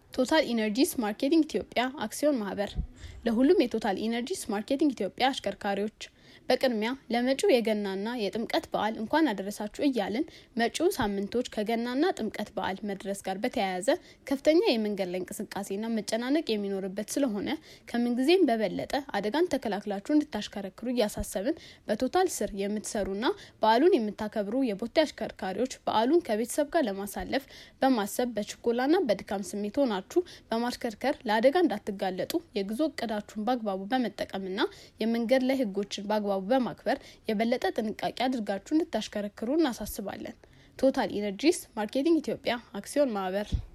ቶታል ኢነርጂስ ማርኬቲንግ ኢትዮጵያ አክሲዮን ማህበር ለሁሉም የቶታል ኢነርጂስ ማርኬቲንግ ኢትዮጵያ አሽከርካሪዎች በቅድሚያ ለመጪው የገናና የጥምቀት በዓል እንኳን አደረሳችሁ እያልን መጪው ሳምንቶች ከገናና ጥምቀት በዓል መድረስ ጋር በተያያዘ ከፍተኛ የመንገድ ላይ እንቅስቃሴና መጨናነቅ የሚኖርበት ስለሆነ ከምንጊዜም በበለጠ አደጋን ተከላክላችሁ እንድታሽከረክሩ እያሳሰብን በቶታል ስር የምትሰሩና በዓሉን የምታከብሩ የቦቴ አሽከርካሪዎች በዓሉን ከቤተሰብ ጋር ለማሳለፍ በማሰብ በችኮላና በድካም ስሜት ሆናችሁ በማሽከርከር ለአደጋ እንዳትጋለጡ የጉዞ እቅዳችሁን በአግባቡ በመጠቀምና የመንገድ ላይ ህጎችን በአግባቡ በማክበር የበለጠ ጥንቃቄ አድርጋችሁ እንድታሽከረክሩ እናሳስባለን። ቶታል ኢነርጂስ ማርኬቲንግ ኢትዮጵያ አክሲዮን ማህበር